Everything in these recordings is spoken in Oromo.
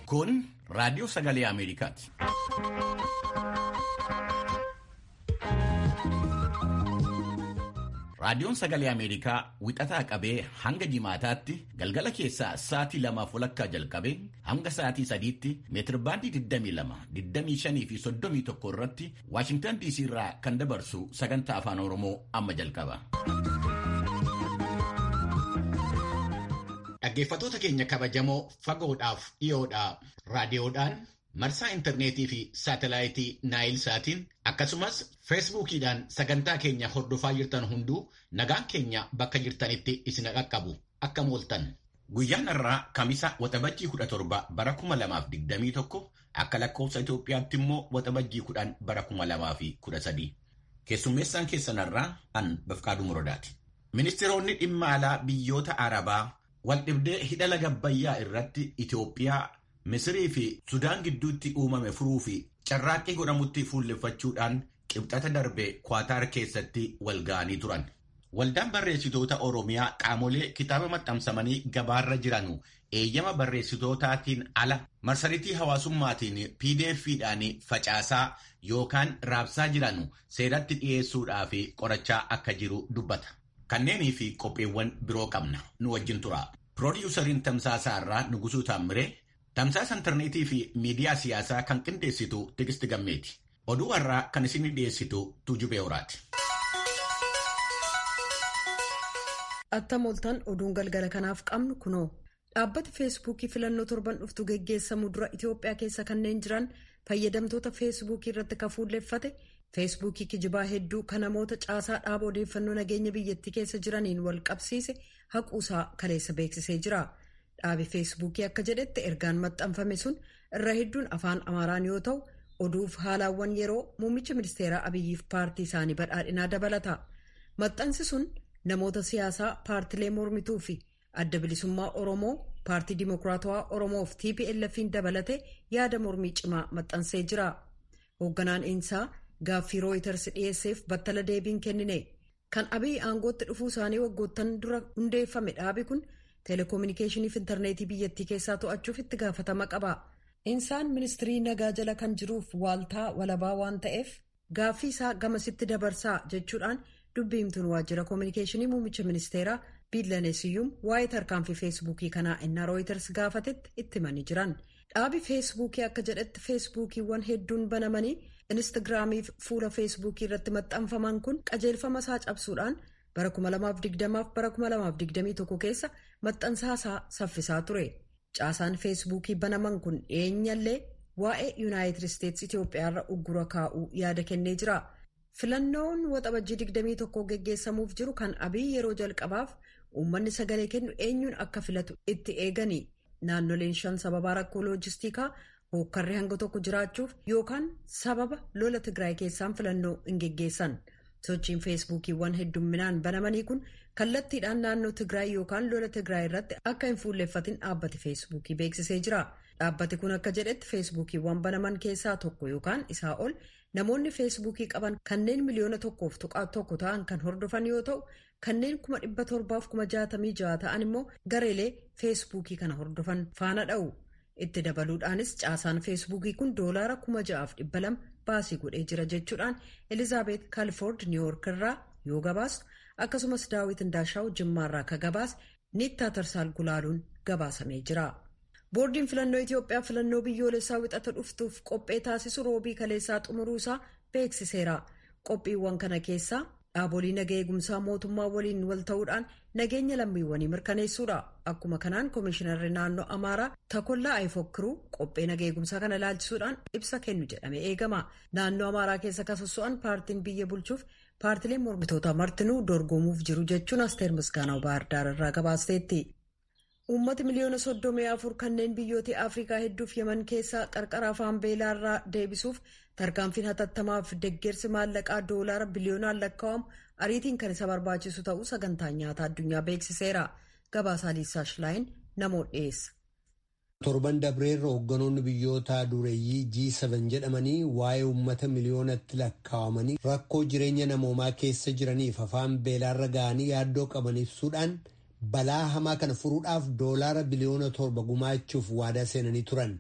Kun raadiyoo sagalee Ameerikaati. Raadiyoon sagalee Ameerikaa wixataa qabee hanga jimaataatti galgala keessaa sa'aatii lamaaf walakkaa jalqabee hanga sa'aatii sadiitti meetirbaandii 22, 25 fi 31 irratti Waashingtan DC irraa kan dabarsu sagantaa afaan Oromoo amma jalqaba. Dhaggeeffattoota keenya kabajamoo fagoodhaaf dhiyoodhaa raadiyoodhaan marsaa intarneetii fi saatelaayitii naayil saatiin akkasumas feesbuukiidhaan sagantaa keenya hordofaa jirtan hunduu nagaan keenya bakka jirtanitti isin qaqqabu akka mooltan. Guyyaan har'aa Kamisa Waxabajjii 17 bara 2021 akka lakkoofsa Itoophiyaatti immoo Waxabajjii 10 bara 2013. Keessummeessaan keessan har'aa an Bafqaaduu Muradaati. Ministeeronni dhimma alaa biyyoota Arabaa waldhibdee hidha laga Abbayyaa irratti Itoophiyaa Misirii fi Sudaan gidduutti uumame furuu fi carraaqqii godhamutti fuulleffachuudhaan qibxata darbe Kwaataar keessatti wal ga'anii turan. Waldaan barreessitoota Oromiyaa qaamolee kitaaba maxxansamanii gabaarra jiranu eeyyama barreessitootaatiin ala marsariitii hawaasummaatiin PDF'dhaan facaasaa yookaan raabsaa jiranu seeratti dhiyeessuudhaa fi qorachaa akka jiru dubbata. Kanneenii fi qopheewwan biroo qabna nu wajjin tura. Piroodyusariin Tamsaasaa irraa Nugusuu Taammiree Tamsaasa intarneetii fi miidiyaa siyaasaa kan qindeessitu Tigisti Gammeeti. Oduu har'aa kan isin dhiyeessitu Tuujubee Horaati. Attam ooltan oduun galgala kanaaf qabnu kunoo. Dhaabbati feesbuukii filannoo torban dhuftu geggeessamu dura Itoophiyaa keessa kanneen jiran fayyadamtoota feesbuukii irratti kan fuulleeffate feesbuukii kijibaa hedduu kan namoota caasaa dhaaba odeeffannoo nageenya biyyattii keessa jiraniin wal qabsiise haquusaa kaleessa beeksisee jira. Dhaabi feesbuukii akka jedhetti ergaan maxxanfame sun irra hedduun afaan Amaaraan yoo ta'u oduuf haalaawwan yeroo muummicha ministeeraa Abiyyiif paartii isaanii badhaadhinaa dabalata. Maxxansi sun namoota siyaasaa paartilee mormituu fi adda bilisummaa Oromoo paartii Dimokiraatawaa Oromoo fi TPLF'n dabalate yaada mormii cimaa maxxansee jira. Hoogganaan insaa gaaffii rooyiters dhiyeesseef battala deebiin kennine. Kan Abiyyi aangootti dhufuu isaanii waggoottan dura hundeeffame dhaabi kun. Teleekoominikeeshinii fi intarneetii biyyattii keessaa to'achuuf itti gaafatama qaba. Insaan ministirii nagaa jala kan jiruuf waaltaa walabaa waan ta'eef gaaffii isaa gamasitti dabarsaa jechuudhaan dubbiimtuun waajjira koominikeeshinii muummicha ministeeraa biillaneesiyyuum waa'ee tarkaanfii feesbuukii kanaa innaa rooyiters gaafatetti itti himanii jiran. Dhaabi feesbuukii akka jedhetti feesbuukiiwwan hedduun banamanii inistigraamiif fuula feesbuukii irratti maxxanfaman kun qajeelfama isaa cabsuudhaan. bara 2020 fi bara 2021 keessa maxxansaasaa saffisaa ture caasaan feesbuukii banaman kun dhiyeenyallee waa'ee yuunaayitid isteetsi itiyoophiyaarra uggura kaa'uu yaada kennee jira filannoon waxabajjii 21 geggeessamuuf jiru kan abii yeroo jalqabaaf uummanni sagalee kennu eenyuun akka filatu itti eegani naannoleen shan sababa rakkoo loojistikaa hookkarri hanga tokko jiraachuuf yookaan sababa lola tigraay keessaan filannoo hin geggeessan. sochiin feesbuukiiwwan heddumminaan banamanii kun kallattiidhaan naannoo tigraay yookaan lola tigraay irratti akka hin fuulleffatin dhaabbati feesbuukii beeksisee jira dhaabbati kun akka jedhetti feesbuukiiwwan banaman keessaa tokko yookaan isaa ol namoonni feesbuukii qaban kanneen miliyoona tokkoof tuqaa tokko ta'an kan hordofan yoo ta'u kanneen kuma dhibba torbaaf kuma jaatamii ja'a ta'an immoo gareelee feesbuukii kana hordofan faana dha'u itti dabaluudhaanis caasaan feesbuukii kun doolaara kuma ja'aaf dhibba lama baasii godhee jira jechuudhaan elizaabeet kaalfoord niiwuyoork irraa yoo gabaastu akkasumas daawit indaashaa'u jimmaarraa akka gabaase niittaa tarsaal gulaaluun gabaasamee jira. boordiin filannoo itiyoophiyaa filannoo biyyoolessaa wixata dhuftuuf qophee taasisu roobii kaleessaa xumuruusaa beeksiseera qophiiwwan kana keessaa dhaabolee naga eegumsaa mootummaa waliin wal ta'uudhaan nageenya lammiiwwanii mirkaneessuudha akkuma kanaan koomishinarri naannoo amaaraa takollaa ayifokkiruu qophee naga eegumsaa kana ilaalchisuudhaan ibsa kennu jedhamee eegama naannoo amaaraa keessa kasasso'an paartiin biyya bulchuuf paartileen mormitoota martinuu dorgomuuf jiru jechuun asteer misgaanaa baardaar irraa gabaasteetti. uummata miliyoona soddomii afur kanneen biyyoota afrikaa hedduuf yaman keessaa qarqara afaan beelaarraa deebisuuf tarkaanfiin hatattamaaf deggersi maallaqaa doolaara biliyoonaan lakkaa'amu ariitiin kan isa barbaachisu ta'uu sagantaan nyaataa addunyaa beeksiseera gabaasaa liisaa shilaayin namoota dhiyeessa. torban dabreerra hoogganoonni biyyoota dureeyyii G7 jedhamanii waa'ee uummata miliyoonatti lakkaa'amanii rakkoo jireenya namoomaa keessa jiraniif afaan beelaarra ga'anii yaaddoo qaban ibsuudhaan. balaa hamaa kana furuudhaaf doolaara biliyoona torba gumaachuuf waadaa seenanii turan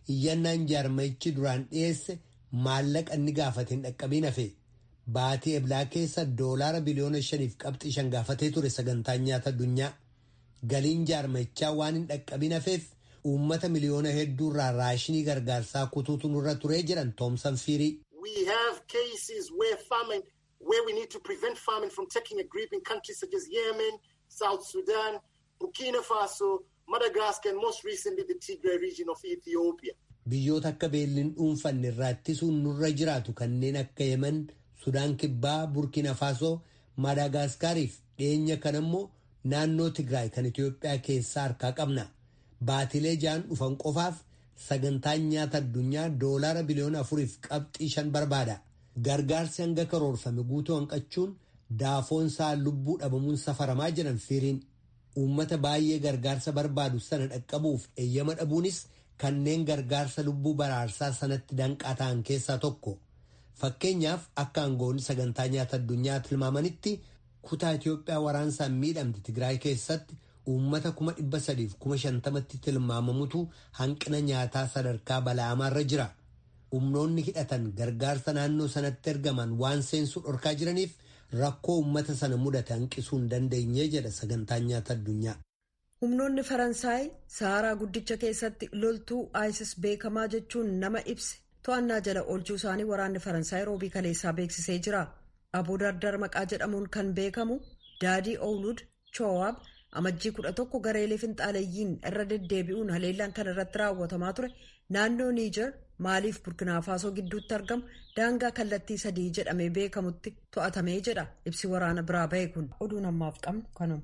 iyyannaan jaarmayichi duraan dhiyeesse maallaqa inni gaafate hin dhaqqabiin hafe baatii eblaa keessa doolaara biliyoona shaniif qabxii shan gaafatee ture sagantaan nyaata addunyaa galiin jaarmayichaa waan hin dhaqqabiin hafeef uummata miliyoona hedduurraa raashinii gargaarsaa kutuutu nurra turee jedhan toomsan fiirii. We have cases where famine, where we need to prevent famine from taking a grip in countries such as Yemen, South Sudan, Burkina Faso, Madagascar, and most recently the Tigray region of Ethiopia. Biyyoota akka beelliin dhuunfanne irraa ittisuun nurra jiraatu kanneen akka Yemen, Sudaan Kibbaa, Burkina Faso, Madaagaskaariif dhiyeenya kan immoo naannoo Tigraay kan Itoophiyaa keessaa harkaa qabna. Baatilee ja'an dhufan qofaaf sagantaan nyaata addunyaa doolaara biliyoona afuriif qabxii shan barbaada. Gargaarsi hanga karoorfame guutuu hanqachuun daafoonsaa lubbuu dhabamuun safaramaa jiran fiiriin. Uummata baay'ee gargaarsa barbaadu sana dhaqqabuuf eeyyama dhabuunis kanneen gargaarsa lubbuu baraarsaa sanatti danqaa ta'an keessaa tokko. Fakkeenyaaf akka aangoonni sagantaa nyaata addunyaa tilmaamanitti kutaa Itoophiyaa waraansaan miidhamte Tigraay keessatti uummata kuma dhibba sadiif kuma shantamatti tilmaamamutu hanqina nyaataa sadarkaa bala'amaarra jira. Humnoonni hidhatan gargaarsa naannoo sanatti ergaman waan seensuu dhorkaa jiraniif rakkoo uummata sana mudate hanqisuu hin dandeenye jedha sagantaan nyaata addunyaa. Humnoonni Faransaay Saharaa guddicha keessatti loltuu ISIS beekamaa jechuun nama ibse to'annaa jala oolchuu isaanii waraanni Faransaay roobii kaleessaa beeksisee jira. Aboo Dardar maqaa jedhamuun kan beekamu Daadii Oulud Choowaab amajjii kudha tokko gareelee finxaaleeyyiin irra deddeebi'uun haleellaan kan irratti raawwatamaa ture naannoo Niijar maaliif burkinaafasoo gidduutti argamu daangaa kallattii sadii jedhamee beekamutti to'atamee jedha ibsi waraana biraa ba'e kun oduun ammaaf qabnu kanuma.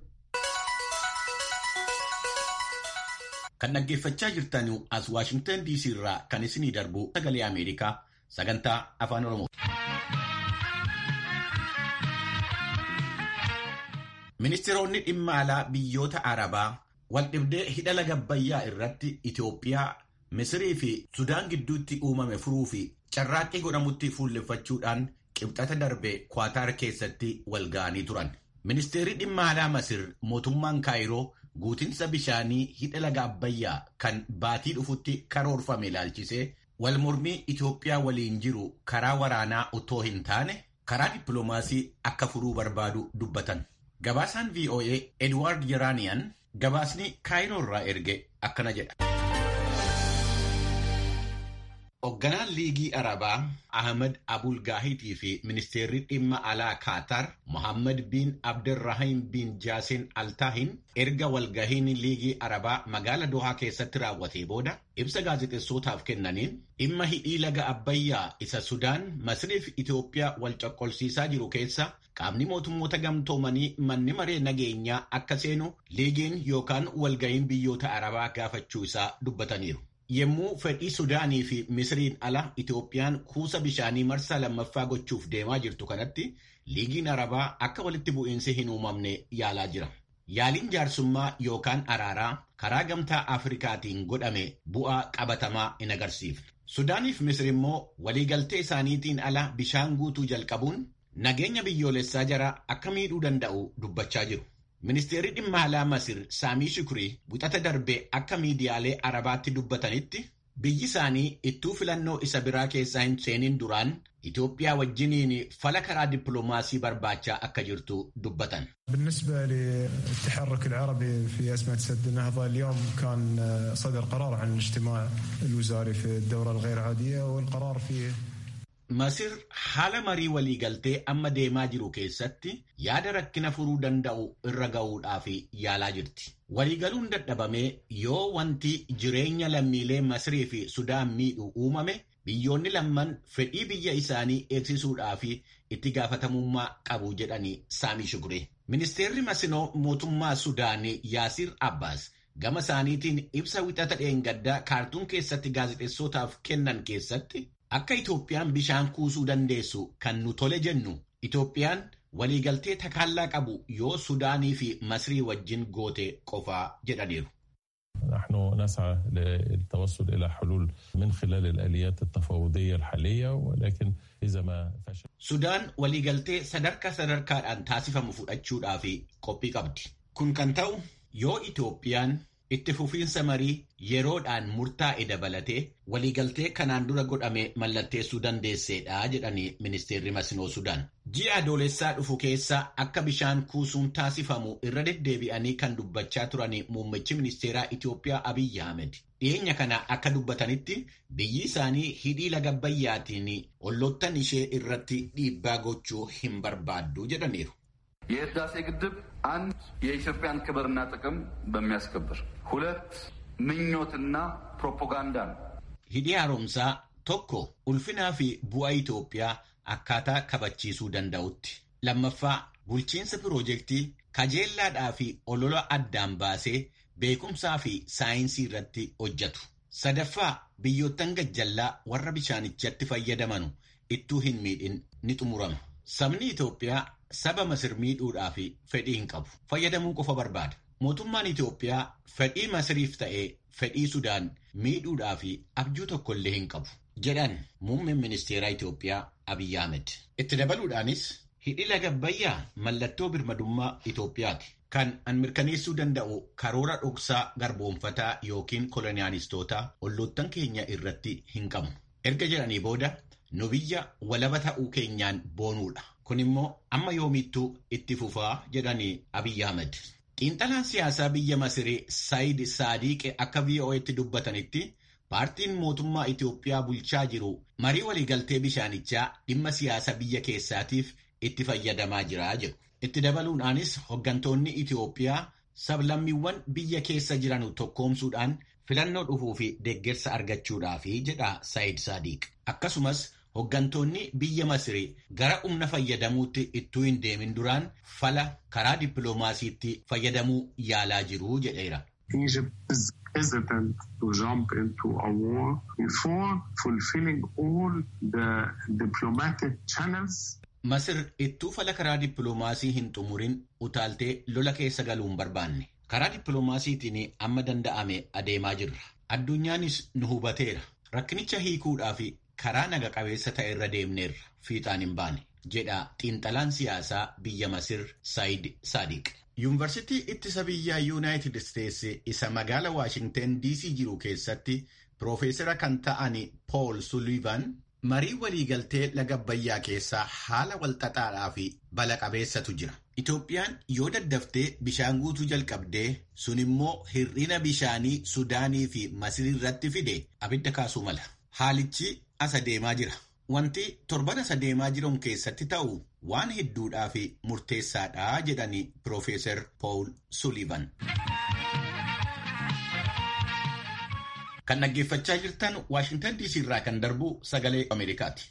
Kan dhaggeeffachaa jirtan as Waashingtan DC irraa kan isinii darbu sagalee Ameerikaa sagantaa afaan Oromoo. Ministeeronni dhimma alaa biyyoota Arabaa waldhibdee hidha laga Abbayyaa irratti Itoophiyaa, Misirii fi Sudaan gidduutti uumame furuu fi carraaqqii godhamutti fuulleffachuudhaan qibxata darbe Kwaataar keessatti wal ga'anii turan. Ministeerri dhimma alaa Masir mootummaan Kaayiroo guutinsa bishaanii hidha laga Abbayyaa kan baatii dhufutti karoorfame ilaalchisee wal mormii Itoophiyaa waliin jiru karaa waraanaa otoo hin taane karaa dippiloomaasii akka furuu barbaadu dubbatan. Gabaasaan VOA Edward Yeranian gabaasni Kaayiroo irraa erge akkana jedha. Hoogganaan Liigii Arabaa Ahmed Abul Gaahitii fi Ministeerri dhimma alaa Kaatar Mohammed bin Abdirrahim bin Jaasin Altaahin erga walgahiin Liigii Arabaa magaala Dohaa keessatti raawwatee booda ibsa gaazexeessootaaf kennaniin dhimma hidhii laga Abbayyaa isa Sudaan Masrii fi Itoophiyaa wal coqqolsiisaa jiru keessa qaamni mootummoota gamtoomanii manni maree nageenyaa akka seenu liigiin yookaan walgahiin biyyoota Arabaa gaafachuu isaa dubbataniiru. Yemmuu fedhii Sudaanii fi Misiriin ala Itoophiyaan kuusa bishaanii marsaa lammaffaa gochuuf deemaa jirtu kanatti liigiin Arabaa akka walitti bu'iinsi hin uumamne yaalaa jira. Yaaliin jaarsummaa yookaan araaraa karaa gamtaa Afrikaatiin godhame bu'aa qabatamaa hin agarsiifne. Sudaaniif Misir immoo waliigaltee isaaniitiin ala bishaan guutuu jalqabuun nageenya biyyoolessaa jara akka miidhuu danda'u dubbachaa jiru. Ministeerri dhimma alaa Masir Saamii Shukrii buxata darbee akka miidiyaalee Arabaatti dubbatanitti biyyi isaanii ittuu filannoo isa biraa keessaa hin seenin duraan Itoophiyaa wajjiniin fala karaa dippiloomaasii barbaachaa akka jirtu dubbatan. بالنسبة للتحرك العربي في أزمة سد النهضة اليوم كان صدر قرار عن الاجتماع الوزاري في الدورة الغير عادية والقرار فيه Masir haala marii waliigaltee amma deemaa jiru keessatti yaada rakkina furuu danda'u irra ga'uudhaaf yaalaa jirti. Waliigaluun dadhabamee yoo wanti jireenya lammiilee Masirii fi Sudaan miidhu uumame biyyoonni lamman fedhii biyya isaanii eegsisuudhaaf itti gaafatamummaa qabu jedhanii Saamii Shukrii. Ministeerri Masinoo mootummaa Sudaan Yaasir Abbaas gama isaaniitiin ibsa wixata dheengaddaa kaartuun keessatti gaazexeessootaaf kennan keessatti Akka Itoophiyaan bishaan kuusuu dandeessu kan nu tole jennu Itoophiyaan waliigaltee takaallaa qabu yoo Sudaanii fi Masrii wajjin goote qofaa jedhaniiru. نحن نسعى للتوصل إلى حلول من خلال الآليات التفاوضية الحالية ولكن إذا ما فشل Sudaan waliigaltee sadarkaa sadarkaadhaan taasifamu fudhachuudhaaf qophii qabdi. Kun kan ta'u yoo Itoophiyaan itti fufiinsa marii yeroodhaan murtaa'e dabalatee waliigaltee kanaan dura godhame mallatteessuu dandeesseedha jedhanii ministeerri Masnoo Sudaan. Ji'a adoolessaa dhufu keessa akka bishaan kuusuun taasifamu irra deddeebi'anii kan dubbachaa turanii muummichi ministeeraa Itoophiyaa Abiyyi Ahmed. Dhiyeenya kana akka dubbatanitti biyyi isaanii hidhii laga Abbayyaatiin olloottan ishee irratti dhiibbaa gochuu hin barbaaddu jedhaniiru. የህዳሴ ግድብ አንድ የኢትዮጵያን ክብርና ጥቅም በሚያስከብር ሁለት ምኞትና ፕሮፓጋንዳ ነው። ሂዲ haaromsaa tokko ulfinaa fi bu'aa Itoophiyaa akkaataa kabachiisuu danda'utti. Lammaffaa bulchiinsa piroojeektii kajeellaadhaa fi olola addaan baasee beekumsaa fi saayinsii irratti hojjetu. Sadaffaa biyyoottan gajjallaa warra bishaanichatti fayyadamanu ittuu hin miidhin ni xumurama. Sabni Itoophiyaa saba Masir miidhuudhaa fi fedhii hin qabu. Fayyadamuu qofa barbaada. Mootummaan Itoophiyaa fedhii Masiriif ta'ee fedhii Sudaan miidhuudhaa fi abjuu tokkollee hin qabu. Jedhan muummeen ministeeraa Itoophiyaa Abiyyi Ahmed. Itti dabaluudhaanis hidhi laga Abbayyaa mallattoo birmadummaa Itoophiyaati. Kan an mirkaneessuu danda'u karoora dhoksaa garboonfataa yookiin koloniyaalistoota olloottan keenya irratti hin qabnu. Erga jedhanii booda nu biyya walaba ta'uu keenyaan boonuudha. Kun immoo amma yoomittuu itti fufaa jedhanii Abiyyi Ahmed. Xiinxalaan siyaasaa biyya Masirii Saayid Saadiqe akka VOA'tti dubbatanitti paartiin mootummaa Itoophiyaa bulchaa jiru marii waliigaltee bishaanichaa dhimma siyaasa biyya keessaatiif itti fayyadamaa jira jedhu. Itti dabaluudhaanis hooggantoonni Itoophiyaa sablammiiwwan biyya keessa jiran tokkoomsuudhaan filannoo dhufuu fi deeggarsa argachuudhaafi jedha Saayid Saadiq. Akkasumas Hooggantoonni biyya Masirii gara humna fayyadamuutti ittuu hin deemin duraan fala karaa dippiloomaasiitti fayyadamuu yaalaa jiru jedheera. Egypt is hesitant to jump into a war before fulfilling all the diplomatic channels. Masir ittuu fala karaa dippiloomaasii hin xumurin utaaltee lola keessa galuu hin barbaanne. Karaa dippiloomaasiitiin amma danda'ame adeemaa jirra. Addunyaanis nu hubateera. Rakkinicha hiikuudhaaf karaa naga qabeessa ta'e irra deemneerra fiixaan hin baane jedha xiinxalaan siyaasaa biyya Masir Saayid Saadiq. Yuunivarsiitii ittisa biyyaa Yuunaayitid Isteetsi isa magaala Waashingten DC jiru keessatti Piroofeesara kan ta'an Pool Sulivan marii waliigaltee laga Abbayyaa keessaa haala walxaxaadhaa fi bala qabeessatu jira. Itoophiyaan yoo daddaftee bishaan guutuu jalqabdee sun immoo hir'ina bishaanii Sudaanii fi Masir irratti fide abidda kaasuu mala. Haalichi as adeemaa jira. Wanti torban as adeemaa jiran keessatti ta'u waan hedduudhaa fi murteessaadha jedhani Piroofeesar Paul Sullivan. Kan dhaggeeffachaa jirtan Waashingtan DC irraa kan darbu sagalee Ameerikaati.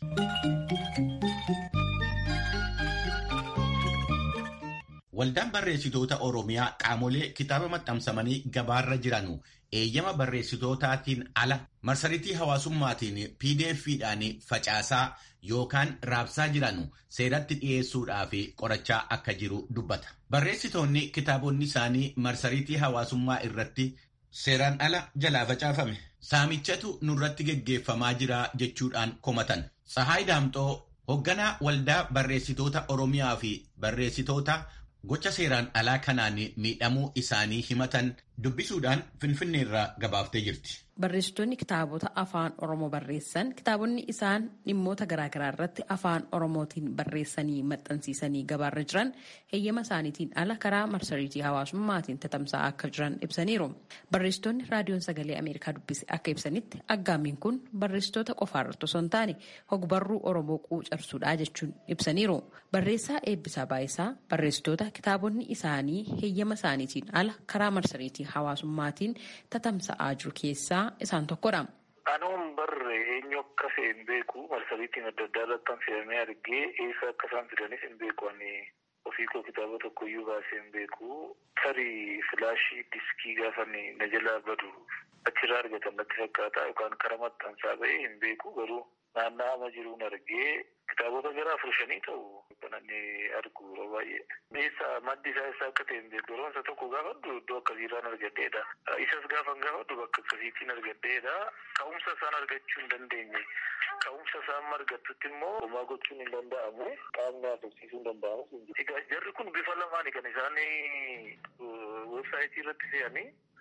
Waldaan barreessitoota Oromiyaa qaamolee kitaaba maxxansamanii gabaarra jiranu eeyyama barreessitootaatiin ala marsariitii hawaasummaatiin pdf'dhaan facaasaa yookaan raabsaa jiranu seeratti dhiyeessuudhaa fi qorachaa akka jiru dubbata. Barreessitoonni kitaabonni isaanii marsariitii hawaasummaa irratti seeraan ala jalaa facaafame. Saamichatu nurratti geggeeffamaa jira jechuudhaan komatan. Tsahaay Daamxoo hoogganaa waldaa barreessitoota Oromiyaa fi barreessitoota gocha seeraan alaa kanaan miidhamuu isaanii himatan dubbisuudhaan finfinneerraa gabaaftee jirti. Barreessitoonni kitaabota afaan Oromoo barreessan kitaabonni isaan dhimmoota garaagaraa irratti afaan Oromootiin barreessanii maxxansiisanii gabaarra jiran heeyyama isaaniitiin ala karaa marsariitii hawaasummaatiin tatamsa'aa akka jiran ibsaniiru. Barreessitoonni raadiyoon sagalee Ameerikaa dubbise akka ibsanitti aggaamiin kun barreessitoota qofaarratti osoo hin taane hogbarruu Oromoo quucarsuudha jechuun ibsaniiru. Barreessaa Eebbisaa Baayisaa barreessitoota kitaabonni isaanii heeyyama isaaniitiin ala karaa marsariitii hawaasummaatiin tatamsa'aa jiru keessaa isaan tokkodha. Anuun barre eenyu akka fe'e hin beeku marsariitiin adda addaa irratti fe'amee argee eessa akka isaan fidanis hin beeku ani ofii koo kitaaba tokko iyyuu baasee hin beeku tarii filaashii diskii gaafa na jalaa badu achirraa argatan natti fakkaata yookaan karaa maxxansaa ba'ee hin beeku garuu naanna'ama jiruun argee kitaabota gara afur shanii ta'u kan inni argu yeroo baay'ee. Eessa maddi isaa eessa akka ta'e hin beeku yeroo isa tokko gaafadhu iddoo akkasiirraan argadheedha. Isas gaafan gaafadhu bakka akkasiitiin argadheedha. Ka'umsa isaan argachuu hin dandeenye. Ka'umsa isaan argattutti immoo homaa gochuun hin danda'amu. Qaamni haasofsiisuu hin danda'amu. Egaa jarri kun bifa lamaani kan isaan weebsaayitii irratti fe'anii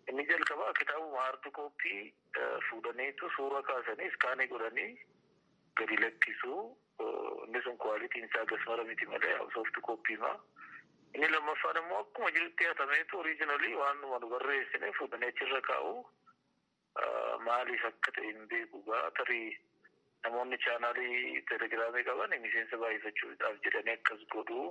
Inni jalqabaa kitaabuma haardi kooppii fuudhaniitu suura kaasanii iskaanii godhanii gadi lakkisuu inni sun kwaalitiin isaa gasmara miti malee soofti kooppiimaa. Inni lammaffaan immoo akkuma jirutti hatameetu oriijinalii waan nu barreessine fuudhanii achirra kaa'u maaliif akka ta'e hin beeku gaa tarii namoonni chaanaalii telegiraamii qaban miseensa baay'ifachuudhaaf jedhanii akkas godhu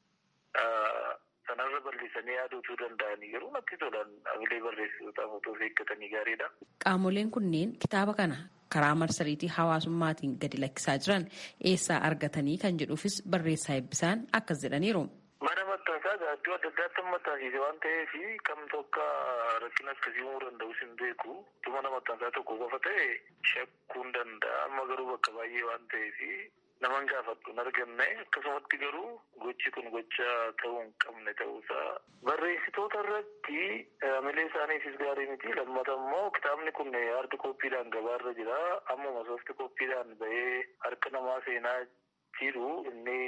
sanarra bal'isanii yaaduutuu danda'anii garuu natti tolan hamilee barreessitootaaf otoo of eeggatanii gaariidha. Qaamoleen kunneen kitaaba kana karaa marsariitii hawaasummaatiin gadi lakkisaa jiran eessaa argatanii kan jedhuufis barreessaa eebbisaan akkas jedhaniiru. Mana maxxansaa gaaddoo adda addaatti maxxansiise waan ta'eef kamtu akka rakkina akkasii uumuu danda'us hin beeku. Mana maxxansaa tokko qofa ta'e shakkuun danda'a. Amma garuu bakka baay'ee waan ta'eef naman gaafadhu hin arganne akkasumatti garuu gochi kun gocha ta'uu hin qabne ta'uusaa barreessitoota irratti hamilee isaaniifis gaarii miti lammata immoo kitaabni kun haardi kooppiidhaan gabaarra jira ammuma soofti kooppiidhaan bahee harka namaa seenaa jiru inni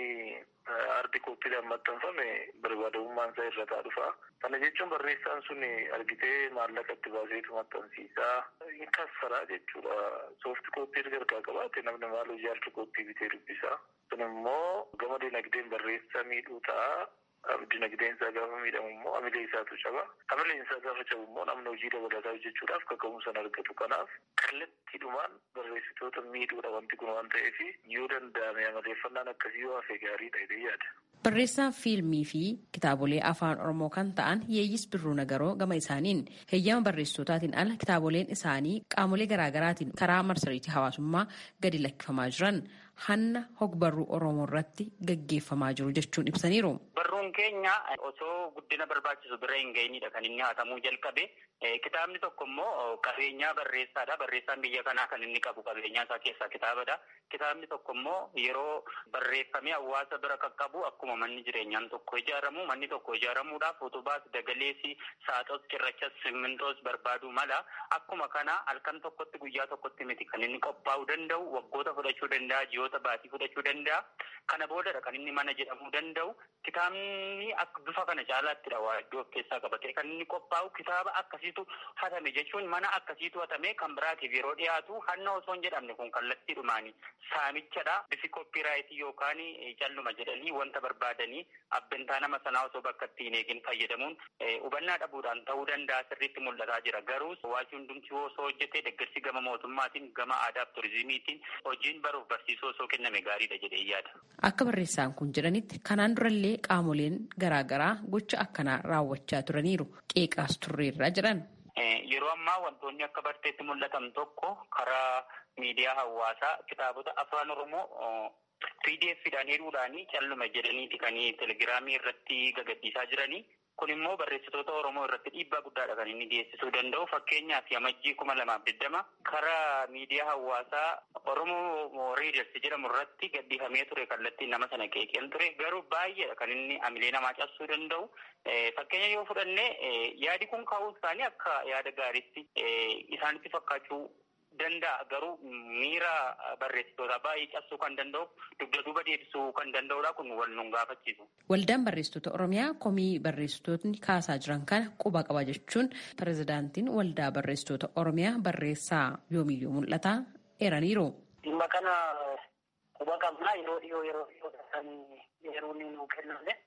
haardi kooppiidhaan maxxanfame barbaadamummaan isaa irra taa dhufa. Kana jechuun barreessaan sun argitee maallaqa itti baaseetu maxxansiisaa hin kassaraa jechuudha. Soofti kooppii gargaa qabaate namni maal hojii haardi kooppii bitee dubbisaa. Kun immoo gama dinagdeen barreessaa miidhuu ta'a. Dinagdeen isaa gaafa miidhamu immoo hamilee isaatu caba. Hamileen isaa gaafa cabu immoo namni hojii dabalataa hojjechuudhaaf kaka'umsa argatu. Kanaaf kallattiidhumaan barreessitoota miidhuudha wanti kun waan ta'eef yoo danda'ame amaleeffannaan akkasii yoo hafe gaariidha jedhee yaada. Barreessaan fiilmii fi kitaabolee afaan Oromoo kan ta'an Yeeyyis Birruu Nagaroo gama isaaniin heeyyama barreessitootaatiin ala kitaaboleen isaanii qaamolee garaagaraatiin karaa marsariitii hawaasummaa gadi lakkifamaa jiran hanna hogbarruu Oromoo irratti gaggeeffamaa jiru jechuun ibsaniiru. Barruun keenya osoo guddina barbaachisu bira hin ga'inidha kan inni hatamuu jalqabe. Kitaabni tokko immoo qabeenyaa barreessaadha. Barreessaan biyya kanaa kan inni qabu qabeenyaa isaa keessaa kitaabadha. Kitaabni tokko immoo yeroo barreeffamee hawaasa bira qaqqabu akkuma manni jireenyaan tokko ijaaramu manni tokko ijaaramuudhaaf utubaas dagaleessi saaxos cirrachas simmintoos barbaaduu mala akkuma kana halkan tokkotti guyyaa tokkotti miti kan inni qophaa'uu danda'u waggoota fudhachuu danda'a ji'oota baatii fudhachuu danda'a kana boodadha kan inni mana jedhamuu danda'u kitaabni akka bifa kana caalattidha waa iddoo of keessaa qabatee kan inni qophaa'u kitaaba akkasiitu hatame jechuun mana akkasiitu hatame kan biraatiif yeroo dhiyaatu hanna osoo hin jedhamne kun kallattiidhumaani saamichadha bifi koppiraayitii yookaan calluma jedhanii wanta barbaadanii abbintaa nama sanaa osoo bakka itti hin eegin fayyadamuun hubannaa dhabuudhaan ta'uu danda'a sirriitti mul'ataa jira garuu waajjirri hundumti osoo hojjetee deeggarsi gama mootummaatiin gama aadaaf turizimiitiin hojiin baruuf barsiisuu osoo kenname gaariidha jedhee yaada. Akka barreessaan kun jedhanitti kanaan durallee qaamoleen garaagaraa gocha akkanaa raawwachaa turaniiru qeeqaas turreerra jedhan. Yeroo ammaa wantoonni akka barteetti mul'atan tokko karaa miidiyaa hawaasaa kitaabota afaan oromoo pdfidhaan hidhuudhaanii calluma jedhaniiti kan telegiraamii irratti gagadhiisaa jiranii kun immoo barreessitoota oromoo irratti dhiibbaa guddaadha kan inni geessisuu danda'u fakkeenyaaf amajjii kuma lamaaf digdama karaa miidiyaa hawaasaa oromoo reeders jedhamu irratti gadhiifamee ture kallattiin nama sana qeeqeen ture garuu baay'eedha kan inni amilee namaa cabsuu danda'u fakkeenya yoo fudhanne yaadi kun ka'uu isaanii akka yaada gaariitti isaanitti fakkaachuu danda'a garuu miira barreessitoota baay'ee cabsuu kan danda'u dugda duuba deebisuu kan danda'udha kun wal nun gaafachiisu. Waldaan barreessitoota Oromiyaa komii barreessitootni kaasaa jiran kana quba qaba jechuun pirezidaantiin waldaa barreessitoota Oromiyaa barreessaa yoomiyyuu mul'ataa eeraniiru. Dhimma kana quba qabnaa yeroo dhiyoo yeroo dhiyoo kan yeroo inni nuu kenname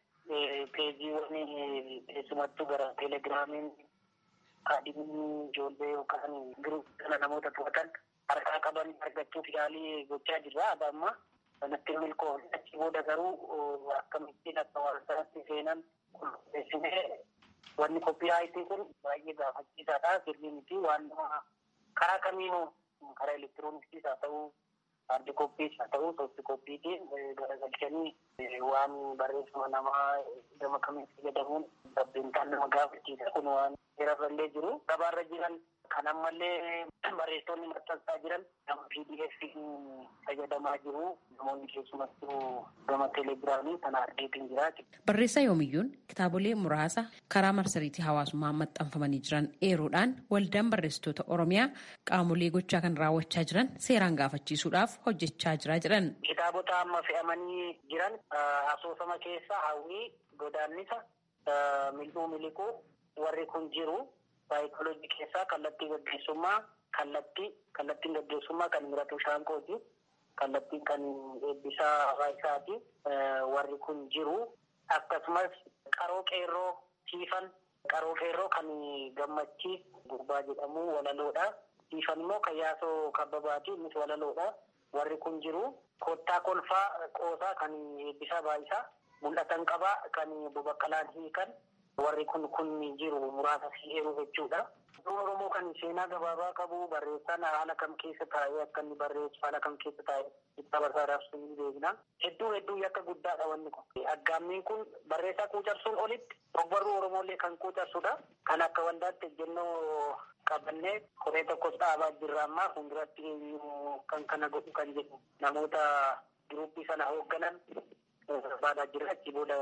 peejiiwwan keessumattuu gara teelegiraamiin kaadhimni ijoollee yookaan giruup kana namoota to'atan harkaa qaban argachuuf yaalii gochaa jirra. Aba amma kanatti milkoofne achi booda garuu akkamittiin akka waan sanatti seenan qulqulleessinee wanni koppiraayitii kun baay'ee gaafachiisaadha. Sirrii miti waan nama karaa kamiinuu karaa elektirooniksiis haa ta'uu haardi koppiis haa ta'uu soofti koppiitiin garagalchanii waan barreeffama namaa gama kamiin fayyadamuun sabbintaan nama gaafachiisa kun waan irrallee jiru gabaarra jiran kan ammallee barreessonni maxxansaa jiran nama pdf fayyadamaa jiru namoonni keessumattuu gama teelegiraamii kana argeetiin jiraati. Barreessaa yoomiyyuun kitaabolee muraasa karaa marsariitii hawaasummaa maxxanfamanii jiran eeruudhaan waldaan barreessitoota Oromiyaa qaamolee gochaa kan raawwachaa jiran seeraan gaafachiisuudhaaf hojjechaa jira jedhan. Kitaabota amma fe'amanii jiran asoosama keessa hawwii godaannisa mil'uu miliquu warri kun jiru saayikooloojii keessaa kallattii gaggeessummaa kallattii kallattiin gaggeessummaa kan Miratuu Shaanqooti. Kallattiin kan eebbisaa Raayisaati. Warri kun jiru. Akkasumas qaroo qeerroo siifan qaroo qeerroo kan gammachiis gurbaa jedhamu walaloodha. Siifan immoo kan yaasoo kabbabaati innis walaloodha. Warri kun jiru. Kottaa kolfaa qoosaa kan eebbisaa baayisaa. Mul'atan qabaa kan bobaqqalaan hiikan. Warri kun kun jiru muraasa si'eeru jechuudha. Oromoo kan seenaa gabaabaa qabu barreessaan haala kam keessa taa'ee akka inni barreessu haala kam keessa taa'ee itti barsaadhaaf sun ni beekna. Hedduu hedduu yakka guddaadha wanni kun. Aggaammiin kun barreessaa quucarsuun olitti ogbarruu Oromoolee kan quucarsudha. Kan akka waldaatti ejjennoo qabannee koree tokkos dhaabaa jirra ammaa fuulduratti eenyu kan kana godhu kan jedhu namoota giruuppii sana hoogganan barbaadaa jirra achi booda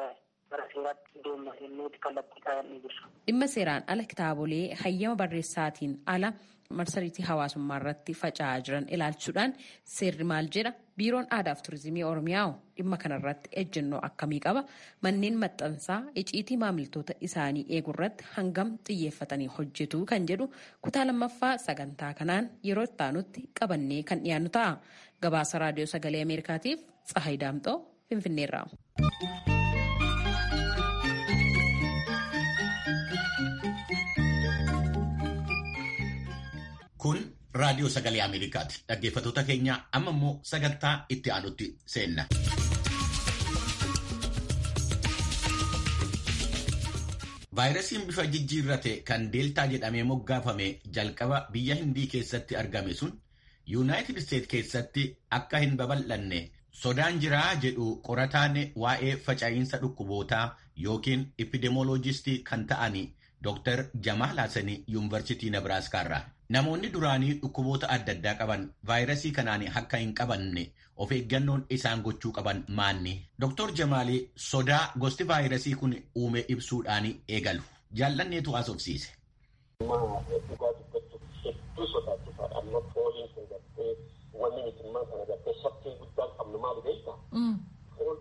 dhimma seeraan ala kitaabolee hayyama barreessaatiin ala marsariitii hawaasummaa irratti faca'aa jiran ilaalchuudhaan seerri maal jedha biiroon aadaa fi turizimii oromiyaa dhimma kanarratti ejjennoo akkamii qaba manneen maxxansaa iciitii maamiltoota isaanii eeguu irratti hangam xiyyeeffatanii hojjetu kan jedhu kutaa lammaffaa sagantaa kanaan yeroo itti aanutti qabannee kan dhiyaannu ta'a gabaasa raadiyoo sagalee ameerikaatiif tsahayi daamxoo finfinneerraa. Kun raadiyoo sagalee Ameerikaati. Dhaggeeffattoota keenya amma immoo sagantaa itti aanutti seenna. Vaayirasiin bifa jijjiirrate kan deeltaa jedhamee moggaafame jalqaba biyya Hindii keessatti argame sun Yuunaayitid Isteet keessatti akka hin babal'anne sodaan jiraa jedhu qorataan waa'ee faca'iinsa dhukkubootaa yookiin epidemioloojistii kan ta'ani Dr. Jamaal Hassanii Yuunivarsiitii Nebraaskaa Namoonni duraanii dhukkuboota adda addaa qaban vaayirasii kanaan akka hin qabanne of eeggannoon isaan gochuu qaban maanni. Dr. Jamaal sodaa gosti vaayirasii kun uume ibsuudhaan eegalu. Jaallanneetu haasofsiise. Hedduu sodaachisaadha. Amma fooliin kun gartee wanni nuti immoo kana gartee shakkii guddaan qabnu maali beektaa? Fool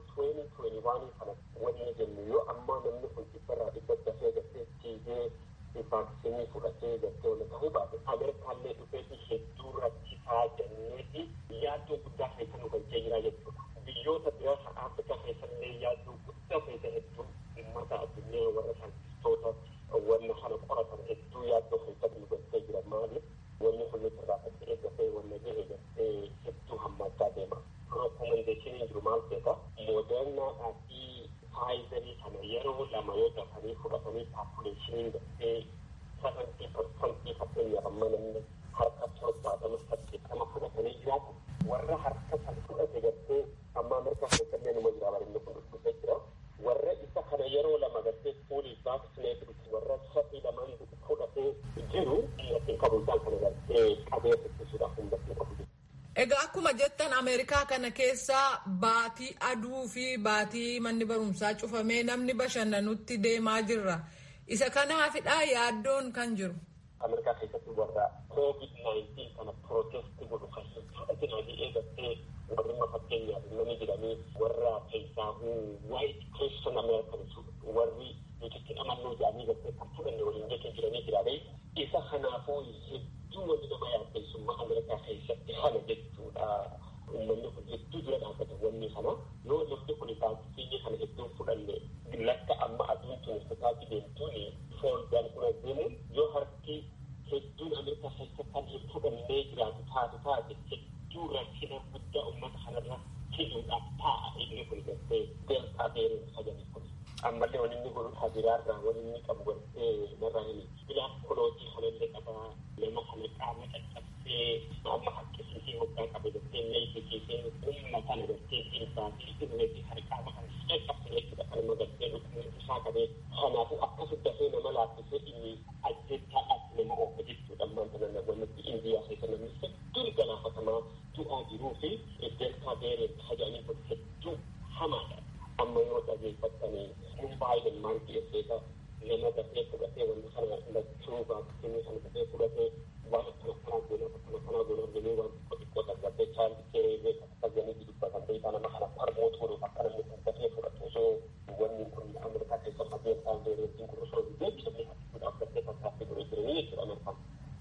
2021 kana wanni jennu yoo ammaa namni kun dhibbarraa dhibba dafee gartee tiigee vaaksinii fudhatee gartee wanta ta'uu baate Ameerikaallee dhufeeti hedduu rakkisaa jenneeti yaaddoo guddaa keessa nu galchee jira jechuudha. Biyyoota biraa kan Afrikaa keessallee yaaddoo guddaa keessa hedduu uummata addunyaa warra saayintistoota wanna kana qoratan hedduu yaaddoo keessa nu galchee jira maali? Wanni kun nuti irraa fakkii eeggatee wanna ga'e gartee hedduu hammaachaa deema. Rekomendeeshiniin jiru maal ta'eeta? Moodernaadhaa fi faayizarii kana yeroo lama yoo dafanii fudhatanii paapuleeshiniin gartee sagantii parsantii fakkeenyaaf amma namni harka torbaatama saddeettama fudhatanii jiraatu warra harka san fudhate gartee amma Ameerikaa keessallee numa jira barinni kun dhufee jira warra isa kana yeroo lama gartee fuulii vaaksineetii warra sadii lamaan fudhatee jiru dhiirratti qabu isaan kana gartee qabee ittisuudhaaf hundatti qabu. Egaa akkuma jettan Ameerikaa kana keessa baatii aduu fi baatii manni barumsaa cufamee namni bashannanutti deemaa jirra. Isa kanaafidha yaaddoon kan jiru. Ameerikaa keessatti warra COVID-19 kana protesti godhu kan fudhatinanii eegattee warri fakkeenyaaf namni jedhanii warra keessaa white Christian Americans warri nuti amannuu jedhanii gattee kan fudhanne waliin jechuun jiranii jiraadhe. Isa kanaafuu hedduu wanti nama yaaddeessummaa Ameerikaa keessatti kana jechuudha. Uummanni kun hedduu dura dhaabbata wanni kana yoo namni kun vaaksiinii kana hedduu fudhanne lakka amma aduun tun sitaatti deemtuun foolidaan kun deemu yoo harki hedduun Ameerikaa keessa kan hin fudhannee jiraatu taatu taate hedduu rakkina guddaa uummata kanarra fiduudhaaf taa'a inni kun gartee deeltaa beeruun sagalii kun. ammallee wani inni godhu habiraarraa wani inni qabu gartee narraa himi bilaaf kolootii kanallee qaba nama kana qaama caccabsee amma haqqisiisee hoggaa qabe gartee leeysisiisee humna kana gartee dhiibbaa fi irreetii kan qaama kana caccabsee jechuudha kanuma gartee dhukkubni isaa qabee kanaafuu akkas dafee nama laaffisee inni ajjechaadhaaf nama oofa jechuudha ammaan kana namoonni indiyaa keessa namni hedduun galaafatamaa du'aa jiruu fi deltaa beereen haja'anii kun hedduu hamaadha amma yoo dhageeffattanii kun baay'een maal dhiyeesseeta nama dafee fudhatee wanta kana lachuu vaaksiinii kana dafee fudhatee waan akkana kanaa goona akkana kanaa goona jedhee waan xiqqoo xiqqoo dargattee chaalli keeree akkasanii dubbatan beekaa nama kana parmoot godhuuf akka namni kun dafee fudhatu osoo wanni kun ameerikaa keessa fageen isaan beereetiin kun osoo hin deebisanii haqquudhaaf dafee fakkaatti godhee jiranii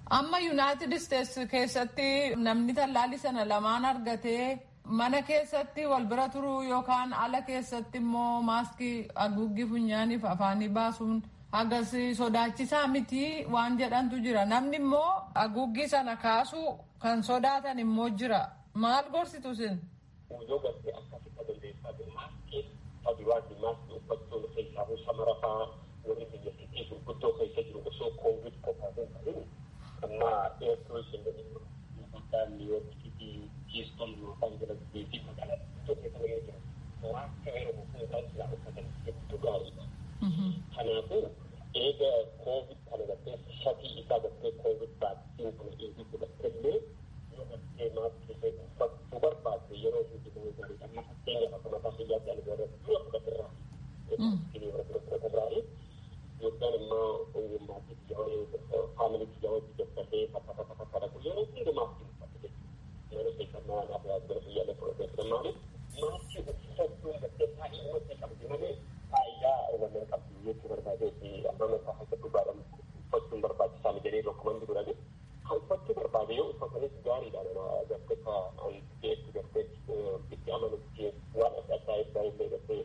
Amma Yuunaayitid Isteets keessatti namni tallaalii sana lamaan argatee mana keessatti wal bira turuu yookaan ala keessatti immoo maaskii haguuggii funyaaniif afaanii baasuun hagas sodaachisaa miti waan jedhantu jira. Namni immoo haguuggii sana kaasuu kan sodaatan immoo jira. Maal gorsitu sin? Yoo gartee akkasitti dandeessaa jiru maaskii faduraafi maaskii uffachuun keessaa shamara fa'aa warri biyyattii gurguddoo keessa jiru osoo koovid qofaa hin ta'in amma eertuus hin jedhamu magaalaa niiwoorkii fi kiiston yookaan jedhamtee fi magaalaa guddoo keessa nama jira. Maaskii yeroo fuudhan silaa uffatan hedduu gaariidha. Kanaafuu eega koovid kana gartee shatii isaa gartee koovid vaaksiin kana eegi fudhattellee yoo gartee maaskii ishee uffachuu barbaadde yeroo hundi ta'uu gaariidha. Amma fakkeenyaaf akka mataa fayyaatti ani warra dura fudhatirraa. Maaskii warra dura fudhatirraa yookaan immoo ogummaatti faamilii biyya wajji dadhabee bakka bakka bakka dhaqu yeroo hundi maaskii uffatu jechuudha. Yeroo keessummaa anaaf yaaduu fayyaalee fudhatee maaliif maaskii uffachuun gartee baay'ee namatti qabdi malee faayidaa wannan qabdi jechuu barbaadee fi amma mataa akka dhugaadhaan uffachuun barbaachisaa mi jedhee bakkuman jirani. Kan uffachuu barbaade yoo uffatanis gaariidha nama gartee ka an geessu gartee itti amanutti waan adda addaa irraa illee gartee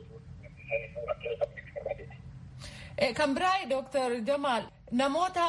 Kan biraa Dr. Jamal namoota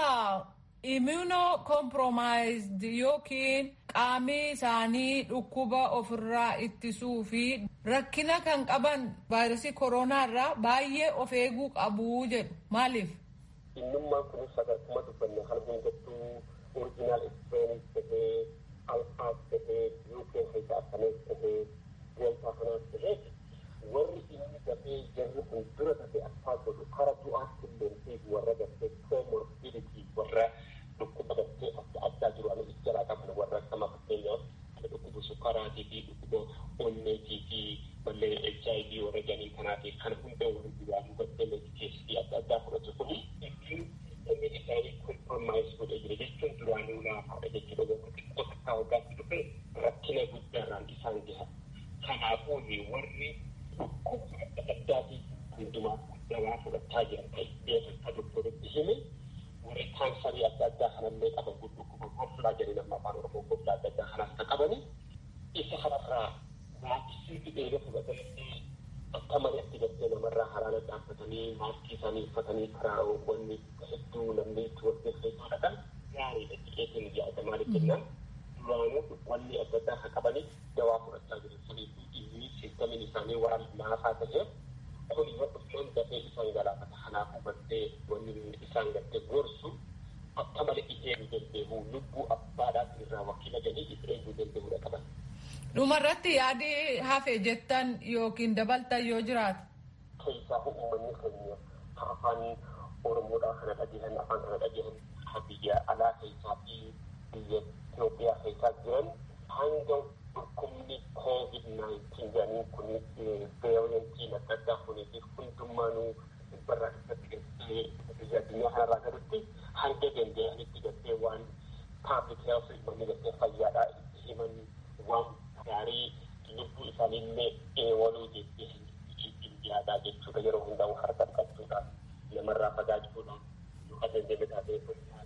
immunocompromised yookiin qaamni isaanii dhukkuba ofirraa ittisuu fi rakkina kan qaban vaayirasii koronaa irraa baay'ee of eeguu qabu jedhu maaliif? Innummaan kunis sadarkuma dubbanne kan hundattuu oriijinaal ekspireenis tahee alfaas tahee yuukeen keessa akkanas tahee deeltaa kanaas tahee warri inni dafee jarri kun dura dafee akkaa godhu kara du'aatti illee warra gartee comorbidity warra dhukkuba gartee adda addaa jiru ani ijjaraa qaban warra akkama fakkeenyaaf dhukkuba sukkaraatii fi dhukkuba onneetii fi mallee HIV warra janii kanaafi kan hunda warri duraanuu gartee medikeesii adda addaa fudhatu kuni ittiin inni isaanii kompromaayis godhe jira jechuun duraanuu laafaadha jechuudha warra xiqqoo takkaa waggaatti dhufe rakkina guddaarraan isaan gaha. Kanaafuu warri dhukkuba adda addaatii hundumaa dawaa fudhachaa jiran ta'ee akka doktoritti hime warri kaansarii adda addaa kanallee qaban dhukkuba goflaa jedhanii nama afaan oromoo goflaa adda addaa kanaas kan qabani isa kanarraa vaaksii eega fudhatanii akka malitti gartee namarraa haraana dhaabbatanii maaskii isaanii uffatanii karaa wanni hedduu namni itti wal keessaa dhaqan gaariidha jedheetiin yaada maaliif jennaan duraanuu wanni adda addaa kan qabanii dawaa fudhachaa jiru sunii fi dhiigni siistamiin isaanii waan laafaa ta'eef kun yoo dhufnaan dafee isaan galaafata kanaafuu gartee wanni isaan gartee gorsu akka malee eeguu danda'u lubbuu abbaadhaaf irraa wakiila galii itti eeguu danda'uudha qaban. Dhumarratti yaadi hafe jettan yookiin dabaltan yoo jiraate. Keessaa uummanni keenya afaan Oromoodhaa kana dhageessan afaan kana dhageessan biyya alaa keessaa fi biyya Itoophiyaa keessaa jiran hanga dhukkubni COVID-19 jedhanii kun veerentiin adda addaa kuniitiif hundummaanuu dhibbarraa dhibbatti gartee biyya addunyaa kanarraa galutti hanga danda'anitti gartee waan public health manni gartee fayyaadhaa itti himan waan gaarii lubbuu isaaniillee eewaluu jettee yaadaa jechuudha yeroo hundaa'u harka dhiqachuudhaan namarraa fagaachuudhaan yookaan dandeenye taatee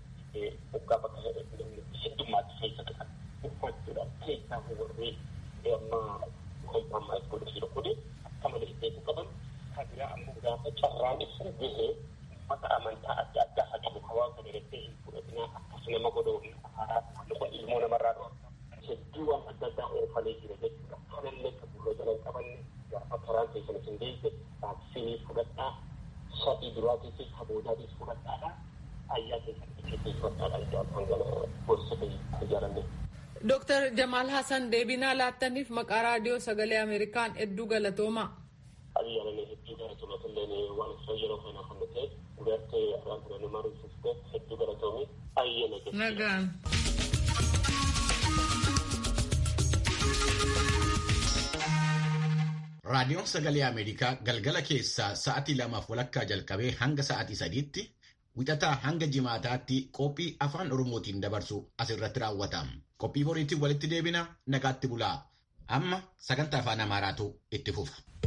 waggaa bakka heddummaatti keessa dhiqan uffachuudhaan keessaa warreen amma kompromaayis godhu jiru kuni akka malee beeku qaban kan biraa ammoo gaafa carraan ibsu gahee ummata amantaa adda addaa haa qabu hawaa kana irratti hin fudhatinaa akkas nama godhuu hin afaaraa ilmoo namarraa dho'a hedduu waan adda addaa oofanii jira jechuudha kanallee kan gurra jalan qabanne gaafa karaan keessan isin deesse vaaksiinii fudhadhaa sadii duraatii fi kaboodaatiis fudhadhaadha ayyaa keessan itti fudhadhaadha iddoo afaan gana gorsite ijaaranne. Dooktar Jamaal Hassan deebinaa laattaniif maqaa raadiyoo sagalee Ameerikaan hedduu galatooma. Ayyaananii hedduu galatoomatillee waan isa yeroo kana kan ta'e gartee afaan kana nama rifufte hedduu galatoomi ayyaana jechuudha. Nagaan. Raadiyoon Sagalee Ameerikaa galgala keessaa sa'atii lamaaf walakkaa jalqabee hanga sa'atii sadiitti wixataa hanga jimaataatti qophii afaan Oromootiin dabarsu asirratti raawwata. Qophii boriitiin walitti deebina nagaatti bulaa. Amma sagantaa afaan Amaaraatu itti fufa.